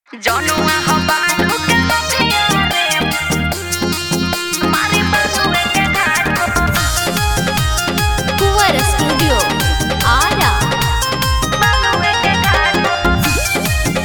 जनुआ हबालू के लथिया रे मारी बसुए के घाट कुंवर स्टूडियो आरा बसुए के घाट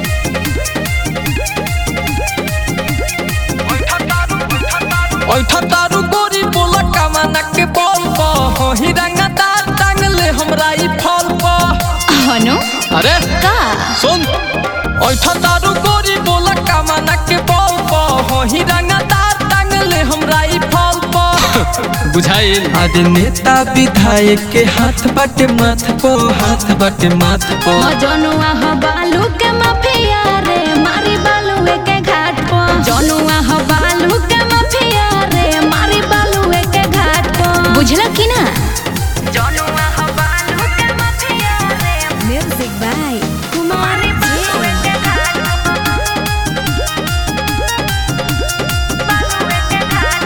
ऐठा तारू गोरी बोला कमाना के बल पर ही रंगा दार टांगले हमरा ई फल पर हनु अरे का सुन ऐठा तारू गोरी बोला कमाना के बल पर ही रंगा दार टांगले हमरा ई फल पर बुझाइल अरे नेता विधायक के हाथ बाटे माथ पो हाथ बाटे माथ पो जनुआ हबालू के माफिया रे मारी बालुए के घाट पर जनुआ हबालू के माफिया रे मारी बालुए के घाट पर बुझला कि ना जनुआ हबालू के लथिया रे म्यूजिक बाय कुमार बसुए के घाट बसुए के घाट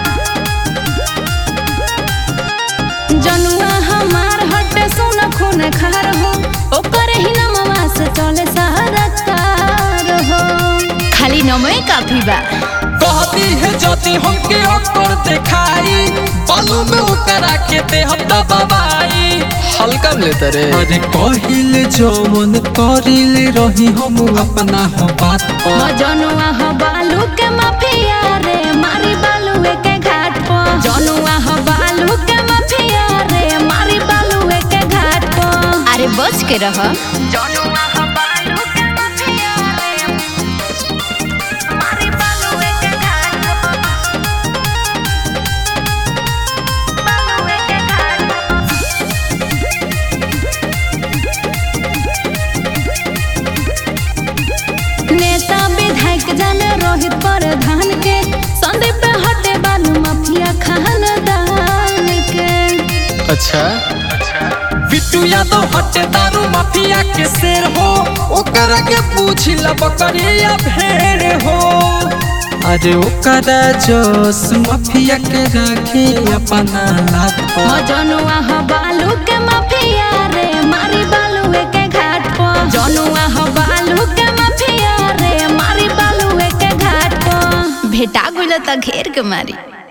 जनुआ हमार हटे सुन खून खार हो ओकर ही नमवा से चले सारा कार हो खाली नमवे काफी बा कहती है जति हमके ओकर देखाई बालू में ओकरा के दे हम दबाई हल्का में लेते रे अरे कहिल जो मन करिल रही हम अपना हो बात पर जनुआ हबालू के माफिया रे मारी बालुए के घाट पर जनुआ हबालू के माफिया रे मारी बालुए के घाट पर अरे बच के रह जनुआ हबालू के लथिया रे मारी बसुए के घाट बसुए के घाट नेता विधायक जन रोहित प्रधान के संदीप हटे बालू माफिया खानदान के अच्छा बिट्टू यादव हटे दारू माफिया के शेर हो ओकरा के पूछ ल बकरिया भेड़ हो अरे ओकरा जोश माफिया के राखे अपना लात पर जनुआ हबालू के माफिया रे मारी बालुए के घाट पर जनुआ हबालू के माफिया रे मारी बालुए के घाट पर भेटा गुल त घेर के मारी